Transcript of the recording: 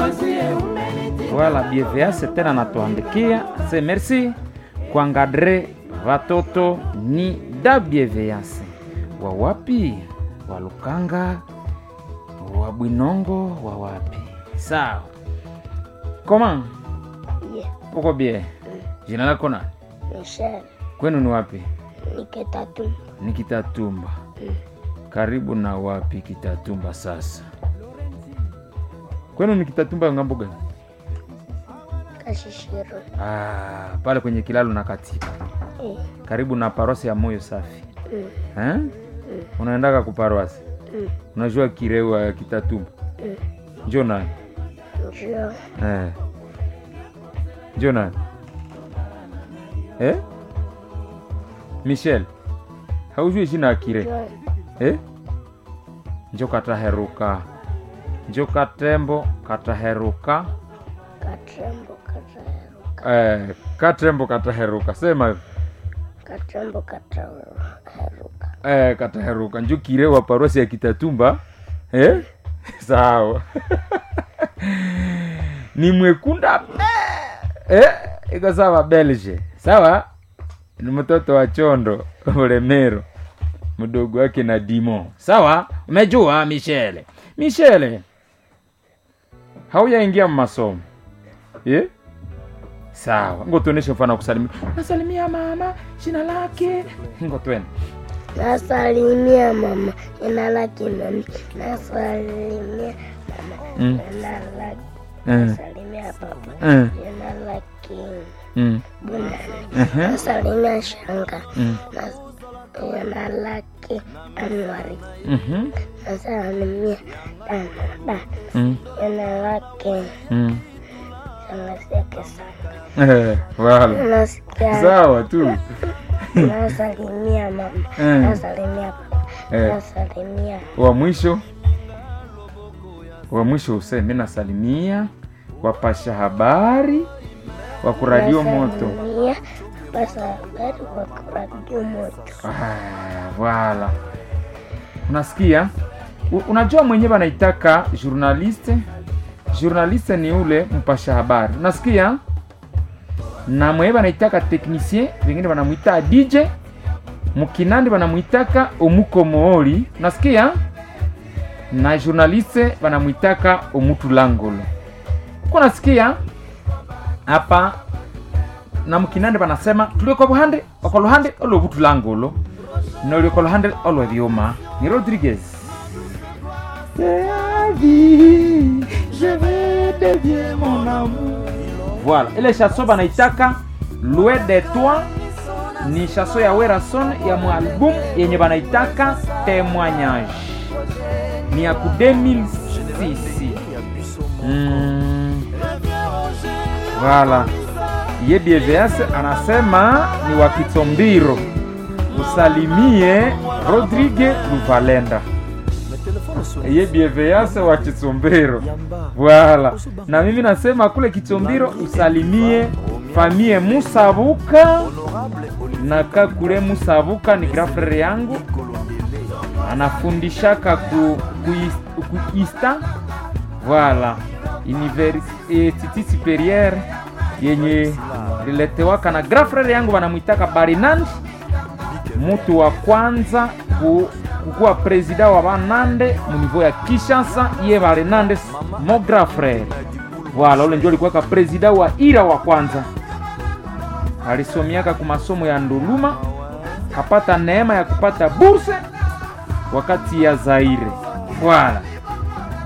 Voilà, BVS tena natuandikia se merci kuangadre watoto ni da BVS wa wapi wa Lukanga wa Bwinongo wa wapi sawa koma Yeah, uko bie jina lako na Michelle kwenu ni wapi ni Kitatumba. ni Kitatumba karibu na wapi Kitatumba sasa kwenu ni Kitatumba ngambo gani Kashishiro. ah, pale kwenye kilalo na katika Eh, karibu na parosi ya moyo safi mm, eh? unaendaka kuparoasi mm, unajua kirewa ya Kitatumba mm. njo nani Njoo eh. njo nani eh? Michel haujui jina ya kire njoo eh? njo kataheruka njo katembo kataheruka Katrembo kataheruka. eh, katembo kataheruka sema hivyo. Katrembo kataheruka. eh, kataheruka njo kire wa parosi ya Kitatumba eh? sawa ni mwekunda eh? iko sawa Belge sawa ni mtoto wa Chondo Ulemero mdogo wake na Dimo sawa umejua Michele Michele hauyaingia masomo eh? sawa ngo tuoneshe mfano wa kusalimia nasalimia mama jina lake ngo twende Nasalimia mama, jina lake nani? Nasalimia mama, Mm. jina lake. Mm. Nasalimia papa, Mm. jina lake mm. Bunani. Mhm. Nasalimia shanga, Mm. Nas- jina lake Anwari. Mhm. Nasalimia dada, Mm. jina lake Mm. Sangaseke Sanga. Eh, wala Nasikia sawa tu nasalimia mama, Mm. nasalimia papa, Eh. nasalimia wa mwisho wa mwisho useme nasalimia wapasha habari wa kuradio moto Nasalimia basa habari wa kuradio moto. Ah, wala unasikia U- unajua mwenyewe anaitaka journaliste journaliste ni ule mpasha habari unasikia na mwenyewe anaitaka technicien wengine wanamwita dj mkinandi wanamwitaka omukomooli unasikia na journaliste wanamwitaka omutulangolo uko nasikia hapa na mkinande banasema tuliko buhande okoluhande olwobutulangolo nolyokoluhande olwebyuma ni rodriguez voilà ile chanson banaitaka loin de toi ni chanson ya werason ya mwalbum yenye banaitaka témoignage ni ya ku 2006 mm. Voilà. Ye BVS anasema ni wa Kitombiro. Usalimie Rodrigue Luvalenda. Ye BVS wa Kitombiro. Voilà. Na mimi nasema kule Kitombiro usalimie famie Musabuka na kakule Musabuka ni grafrere yangu anafundishaka ku, ku, is- ku ista voilà université supérieure yenye liletewaka na grand frere yangu wanamwitaka Barinand, mutu wa kwanza ku, kukuwa presida wa Banande munivo ya Kinshasa, iye Barinande mo grand frere voilà, ule ndio alikuwaka presida wa ira wa kwanza. Alisomiaka ku masomo ya Nduluma, kapata neema ya kupata burse wakati ya Zaire voilà